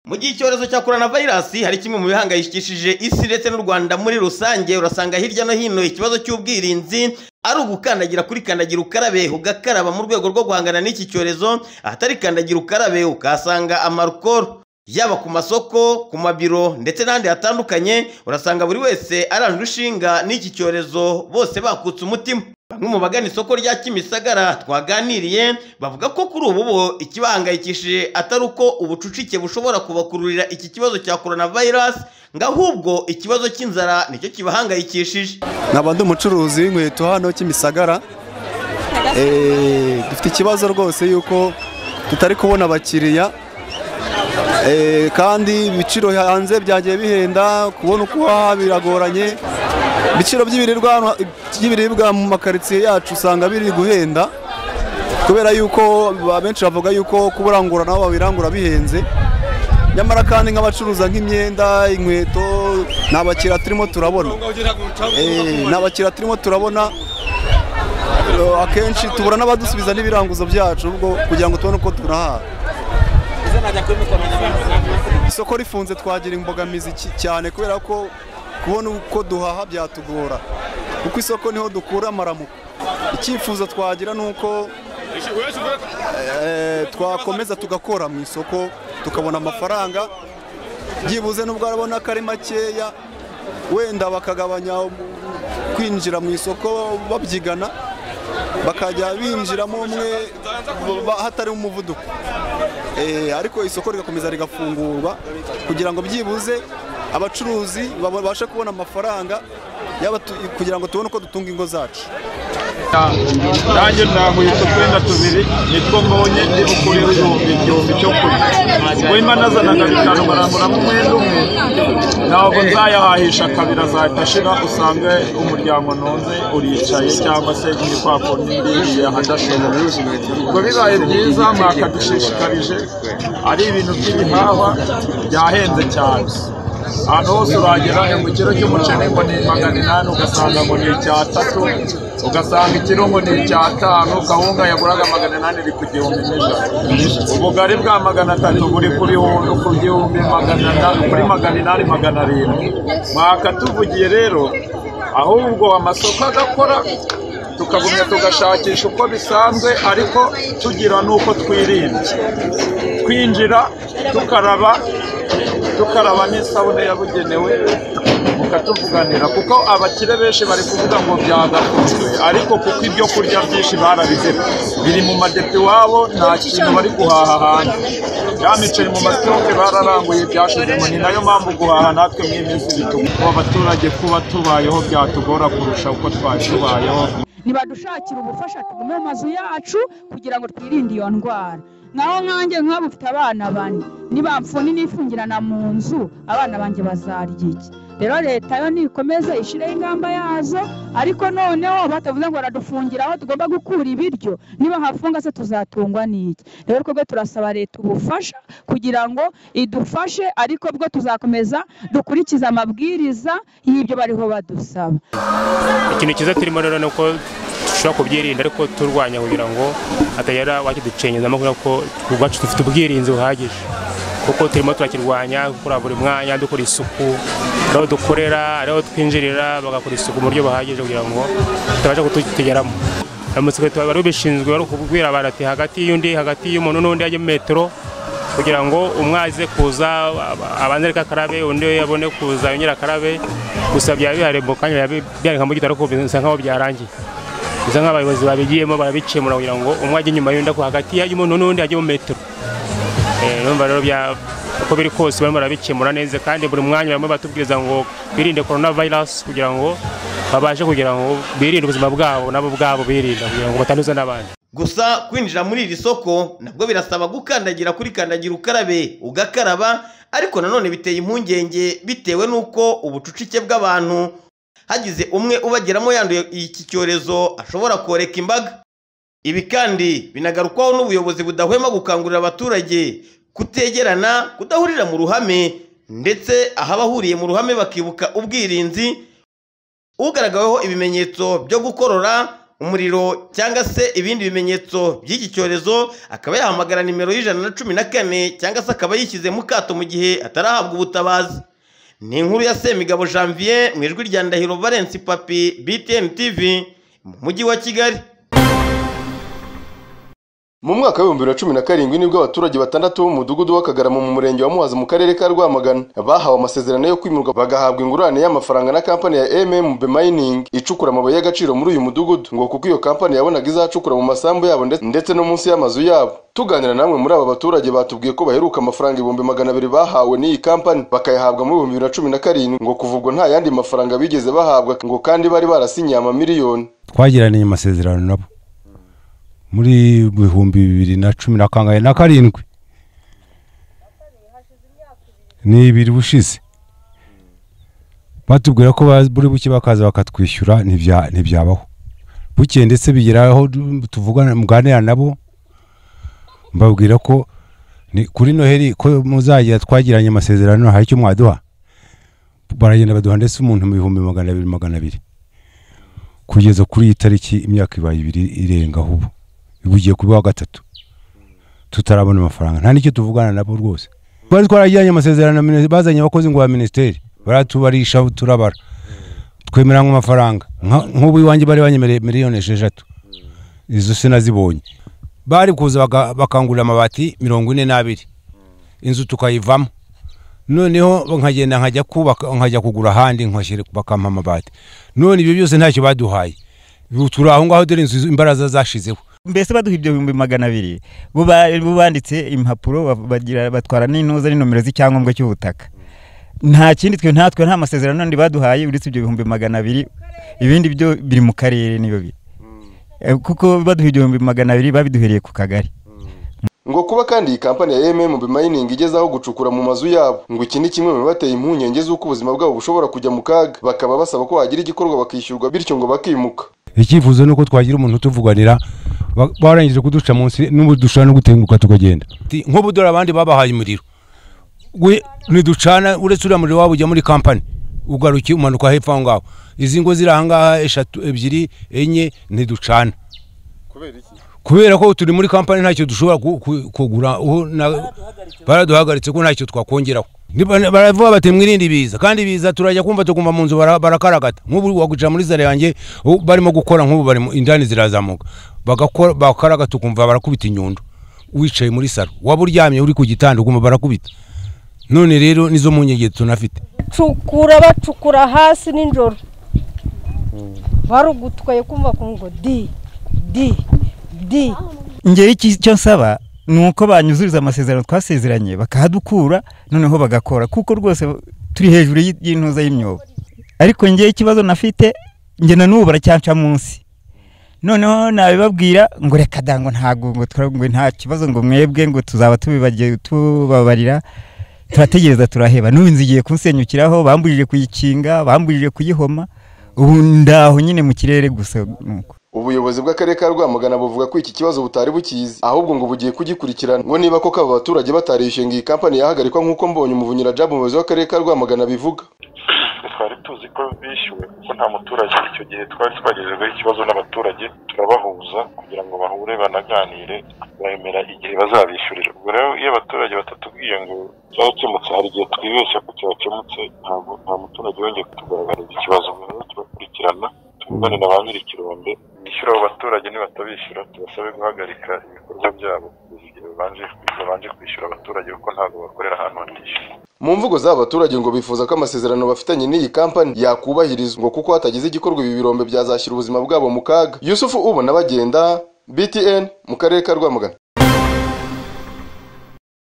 mu gihe icyorezo cya korona vayirasi hari kimwe mu bihangayikishije isi ndetse n'u rwanda muri rusange urasanga hirya no hino ikibazo cy'ubwirinzi ari ugukandagira kuri kandagira ukarabe ugakaraba mu rwego rwo guhangana n'iki cyorezo ahatari kandagira ukarabe ukahasanga amarukoro yaba ku masoko ku mabiro ndetse n'ahandi hatandukanye urasanga buri wese aranjwe ishinga n'iki cyorezo bose bakutse umutima bamwe mu bagana isoko rya kimisagara twaganiriye bavuga ko kuri ubu bo ikibahangayikishije atari uko ubucucike bushobora kubakururira iki kibazo cya korona vayirasi ngo ahubwo ikibazo cy'inzara nicyo kibahangayikishije nkaba ndi umucuruzi w'inkweto hano kimisagara Eh, dufite ikibazo rwose yuko tutari kubona abakiriya Eh, kandi ibiciro hanze byagiye bihenda kubona uko uhaha biragoranye ibiciro by'ibiribwa hano- by'ibiribwa mu makaritsiye yacu usanga biri guhenda kubera yuko ba- benshi bavuga yuko kuburangura nabo babirangura bihenze nyamara kandi nk'abacuruza nk'imyenda inkweto nta bakiriya turimo turabona Eh, nta bakiriya turimo turabona Eh, akenshi tubura n'abadusubiza n'ibiranguzo byacu ubwo kugira ngo tubone uko tunahaha isoko rifunze twagira imbogamizi ki- cyane kubera ko kubona uko duhaha byatugora kuko isoko niho dukura amaramuko icyifuzo twagira ni uko eh, twakomeza tugakora mu isoko tukabona amafaranga byibuze nubwo arabona ko ari makeya wenda bakagabanya um- kwinjira mu isoko babyigana bakajya binjiramo umwe ba- hatari umuvuduko Eh, ariko isoko rigakomeza rigafungurwa kugira ngo byibuze abacuruzi babashe kubona amafaranga y'abatu- kugira ngo tubone uko dutunga ingo zacu nanjye ntaguye utwenda tubiri nitwo mbonye ndi bukureho igihumbi igihumbi cyo kurya ubwo imana azanaga bitanu baramburamo umwenda umwe ntabwo nzayahahisha kabiri azahita ashira usange umuryango ntonze uricaye cyangwa se muri kwa kundi ndiriye ahadashoboye ubwo bibaye byiza mwakadushishikarije ari ibintu by'ibihahwa byahenze cyane ahantu hose uragera mu kiro cy'umuceri ngo ni magana inani ugasanga ngo ni icyatatu ugasanga ikiro ngo ni icyatanu kawunga yaguraga magana inani iri ku gihumbi n'ijana ubugari bwa magana atatu buri kuri hu- ku gihumbi magana atanu kuri magana inani magana arindwi mwakatuvugiye rero ahubwo amasoko agakora tukagumya tugashakisha uko bisanzwe ariko tugira n'uko twirinda twinjira tukaraba tukaraba n'isabune yabugenewe mukatuvuganira kuko abakire benshi bari kuvuga ngo byagakunzwe ariko kuko ibyo kurya byinshi barabizemo biri mu madepi iwabo nta kintu bari guhaha hanze ya miceri mu masitoke bararanguye byashizemo ni nayo mpamvu guhaha natwe mu iminsi bituma abaturage kuba tubayeho byatugora kurusha uko twari tubayeho nibadushakire ubufasha tugume mu mazu yacu kugira ngo twirinde iyo ndwara nkaho nkanjye nkaba ufite abana bane nibamfuni nifungirana mu nzu abana banjye bazarya iki rero leta yo nikomeze ishyireho ingamba yazo ariko noneho batavuze ngo baradufungira aho tugomba gukura ibiryo niba hafunga se tuzatungwa n'iki rero twebwe turasaba leta ubufasha kugira ngo idufashe ariko bwo tuzakomeza dukurikize amabwiriza y'ibyo bariho badusaba ikintu cyiza turimo rero ni uko dushobora kubyirinda ariko turwanya kugira ngo hatagira wakiducenyezamo kubera ko ubwacu dufite ubwirinzi buhagije kuko turimo turakirwanya gukora buri mwanya dukora isuku aho dukorera aho twinjirira bagakora isuku mu buryo buhagije kugira ngo tutabasha kutugeramo amasekuruti bari babishinzwe bari kubwira abantu ati hagati y'undi hagati y'umuntu n'undi hajya metero kugira ngo umwe aze kuza aba- abanze ariko akarabe undi abone kuza yongera akarabe gusa byaba bihari mu kanya biba byareka mu gito ariko bisa nkaho byarangiye bisa nkaho abayobozi babigiyemo barabicemura kugira ngo umwe ajye inyuma y'undi ako hagati y'umuntu n'undi ajye mu metero Eh, numva rero bya uko biri kose barimo barabikemura neza kandi buri mwanya barimo batubwiriza ngo birinde korona vayirasi kugira ngo babashe kugira ngo birinde ubuzima bwabo nabo ubwabo birinda kugira ngo batanduza n'abandi gusa kwinjira muri iri soko nabwo birasaba gukandagira kuri kandagira ukarabe ugakaraba ariko nanone biteye impungenge bitewe n'uko ubucucike bw'abantu hagize umwe ubageramo yanduye iki cyorezo ashobora koreka imbaga ibi kandi binagarukwaho n'ubuyobozi budahwema gukangurira abaturage kutegerana kudahurira mu ruhame ndetse aho abahuriye mu ruhame bakibuka ubwirinzi ugaragaweho ibimenyetso byo gukorora umuriro cyangwa se ibindi bimenyetso by'iki cyorezo akaba yahamagara nimero y'ijana na cumi na kane cyangwa se akaba yishyize mu kato mu gihe atarahabwa ubutabazi ni inkuru ya semigabo janvier mu ijwi rya ndahiro valence papi btn tv mu mujyi wa kigali mu mwaka w'ibihumbi bibiri na cumi na karindwi nibwo abaturage batandatu b'umudugudu w'akagarama mu murenge wa muhazi mu karere ka rwamagana bahawe amasezerano yo kwimurwa bagahabwa ingurane y'amafaranga na kampani ya mmb mining icukura amabuye y'agaciro muri uyu mudugudu ngo kuko iyo kampani yabonaga izacukura mu masambu yabo ndetse- ndetse no munsi y'amazu yabo tuganira namwe muri aba baturage batubwiye ko baheruka amafaranga ibihumbi magana abiri bahawe n'iyi kampani bakayahabwa muri ibihumbi bibiri na cumi na karindwi ngo kuva ubwo nta yandi mafaranga bigeze bahabwa ngo kandi bari barasinyiye amamiliyoni twagiraniye amasezerano nabo muri bihumbi bibiri na cumi na kangahe na karindwi ni ibiri ushize batubwira ko ba- buri buke bakaza bakatwishyura ntibya- ntibyabaho bukeye ndetse bigera aho tuvugana muganira nabo mbabwira ko ni kuri noheli ko muzagira twagiranye amasezerano hari icyo mwaduha baragenda baduha ndetse umuntu mu bihumbi magana abiri magana abiri kugeza kuri iyi tariki imyaka ibaye ibiri irengaho ubu ubu ugiye kuba wa gatatu tutarabona amafaranga nta n'icyo tuvugana nabo rwose twari twaragiranye amasezerano na minisiteri bazanye abakozi ngo ba minisiteri baratubarisha turabara twemeranywe amafaranga Nka- nk'ubu iwanjye bari banyemereye miliyoni esheshatu izo sinazibonye bari kuza baka- bakangurira amabati mirongo ine n'abiri inzu tukayivamo noneho nkagenda nkajya kubaka nkajya kugura ahandi nkashyira bakampa amabati none ibyo byose ntacyo baduhaye Ubu turi aho ngaho dore inzu imbaraza zashizeho mbese baduha ibyo bihumbi magana abiri bo ba- bo banditse impapuro ba- bagira batwara n'intuza n'inomero z'icyangombwa cy'ubutaka nta kindi twe ntatwe nta masezerano n'andi baduhaye uretse ibyo bihumbi magana abiri ibindi byo biri mu karere niyo biri Eh, kuko baduha ibihumbi magana abiri babiduhereye ku kagari ngo kuba kandi iyi kampani ya MMB Mining igezaho gucukura mu mazu yabo ngo iki ni kimwe mu bibateye impungenge z'uko ubuzima bwabo bushobora kujya mu kaga bakaba basaba ko hagira igikorwa bakishyurwa bityo ngo bakimuka icyifuzo ni uko twagira umuntu utuvuganira ba- barangije kuduca munsi n'ubu dushobora no gutenguka tukagenda Ti- nk'ubu dore abandi babahaye umuriro We- ntiducana uretse uriya muriro waba ujya muri kampani ugarukiye umanuka hepfo aho ngaho izi ngo ziri aha ngaha eshatu ebyiri enye ntiducana kubera ko turi muri kampani ntacyo dushobora ku- ku- kugura uhu- na- baraduhagaritse ko ntacyo twakongeraho Niba- baravuga bati mwirinde ibiza kandi ibiza turajya kumva tuguma mu nzu bara- barakaragata nk'ubu waguca muri zare yanjye ubu barimo gukora nk'ubu barimo indani zirazamuka bagakora bakaragata ukumva barakubita inyundo wicaye muri saro waba uryamye uri ku gitanda ukumva barakubita none rero nizo mpungenge tunafite cukura bacukura hasi nijoro barugutwaye kumva kumva ngo di di di ngewe iki- icyo nsaba ni uko banyuzuriza amasezerano twasezeranye bakahadukura noneho bagakora kuko rwose turi hejuru y'i- y'intuza y'imyobo ariko ngewe ikibazo nafite njye na n'ubu baracyanca munsi noneho nabibabwira ngo reka da ngo ntabwo ngo tura- ngo nta kibazo ngo mwebwe ngo tuzaba tubibagiye tubabarira turategereza turaheba n'ubu inzu igiye kunsenyukiraho bambujije kuyikinga bambujije kuyihoma ubu ndaho nyine mu kirere gusa nuko ubuyobozi bw'akarere ka Rwamagana buvuga ko iki kibazo butari bukizi ahubwo ngo bugiye kugikurikirana ngo niba koko aba baturage batarishyuye ngo iyi kampani yahagarikwa nk'uko mbonye umuvunyira Jabu umuyobozi w'akarere ka Rwamagana bivuga twari tuzi ko bishyuwe kuko nta muturage icyo gihe twari twagejejeho ikibazo n'abaturage turabahuza kugira ngo bahure banaganire bemera igihe bazabishyurira ubwo rero iyo abaturage batatubwiye ngo cyarakemutse hari igihe twibeshya ko cyakemutse ntabwo nta muturage wongeye kutugaragariza ikibazo ubwo rero turakurikirana tuvugane na ba nyir'ikirombe bishyura abo baturage nibatabishyura tubasabe guhagarika ibikorwa byabo kugeza igihe babanje babanje kwishyura abaturage kuko ntabwo bakorera ahantu hatishyura mu mvugo z'aba baturage ngo bifuza ko amasezerano bafitanye n'iyi kampani yakubahirizwa ngo kuko hatagize igikorwa ibi birombe byazashyira ubuzima bwabo mu kaga yusufu ubona bagenda btn mu karere ka rwamagana